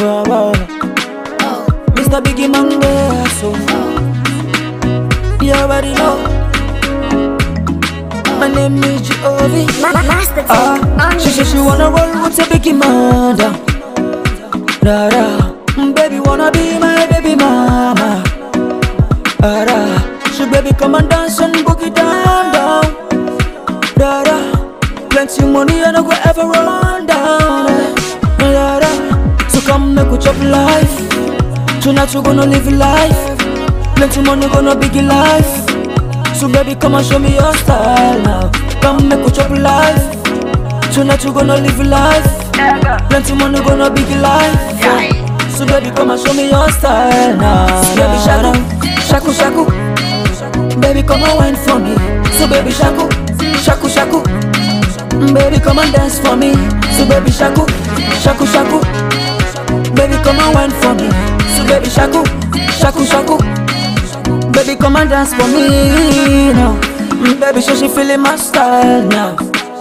Wow, wow. Mr. Biggie Monday, so you already know. My name is G.O.V. Ma- ma- Master Ah, Tech on she said she wanna roll with a Biggie mother. Da da, Mm, baby wanna be my baby mama. Da da, she baby come and dance and boogie down down. Da da, plenty money and I go ever run down. eh. Da da, so come make we chop life. Tonight you gonna live life. Plenty money gonna big life. So baby come and show me your style now. Come make we chop life. Tonight you gonna live life. Plenty money gonna big life. So baby come and show me your style now. Baby shaku, shaku shaku. Baby come and wine for me. So baby shaku, shaku shaku. Baby come and dance for me. So baby shaku, shaku shaku. Baby come and wine for me. So baby shaku, shaku shaku. Baby come and dance for me now. Mm, Baby show she feeling my style now.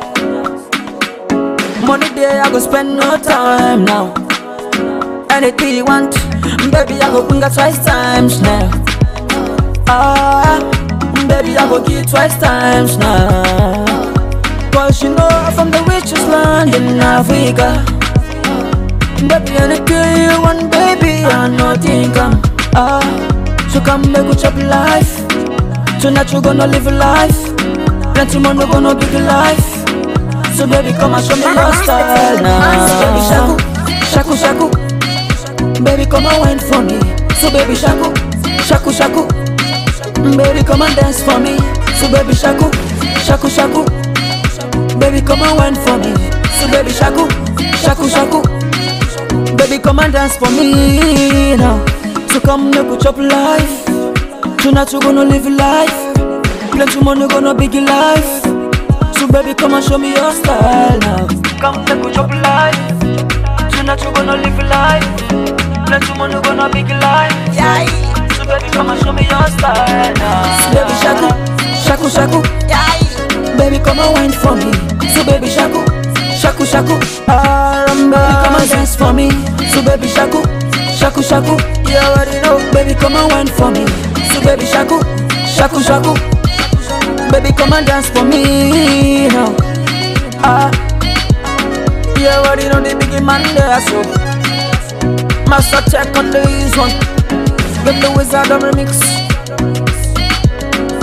Money there I go spend no time now. Anything you want, baby I go bring her twice times now. Ah, baby I go give you twice times now. Cause you know I'm from the richest land in Africa. Baby, anything you want, baby, I know think I'm Ah, so come make we chop life Tonight you gonna live a life Plenty money gonna big life So baby, come and show me your style now Baby, shaku, shaku, shaku Baby, come and wine for me So baby, shaku, shaku, shaku Baby, come and dance for me So baby, shaku, shaku, shaku Baby, come and wine for me So baby, shaku, shaku, shaku Baby, come and dance for me now. So come make we chop life. Tonight you gonna live life. Plenty money gonna big life. So baby, come and show me your style now. Come make we chop life. Tonight you gonna live life. Plenty money gonna big life. Yeah. So baby, come and show me your style now. So baby, shaku, shaku, shaku. Yeah. Baby, come and wine for me. So baby, shaku, shaku, shaku. Ah, baby, come and dance for me. So baby, shaku, shaku, shaku. You already know. Baby, come and wine for me. So baby, shaku, shaku, shaku. Baby, come and dance for me now. Ah, you already know the big man there, so. Master check on this one. Get the wizard on remix.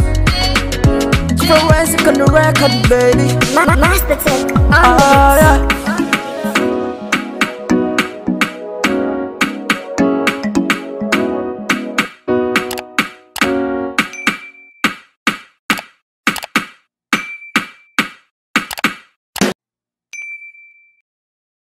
Forensic on the record, baby. Ma- ma- Master Tech on Ah, yeah.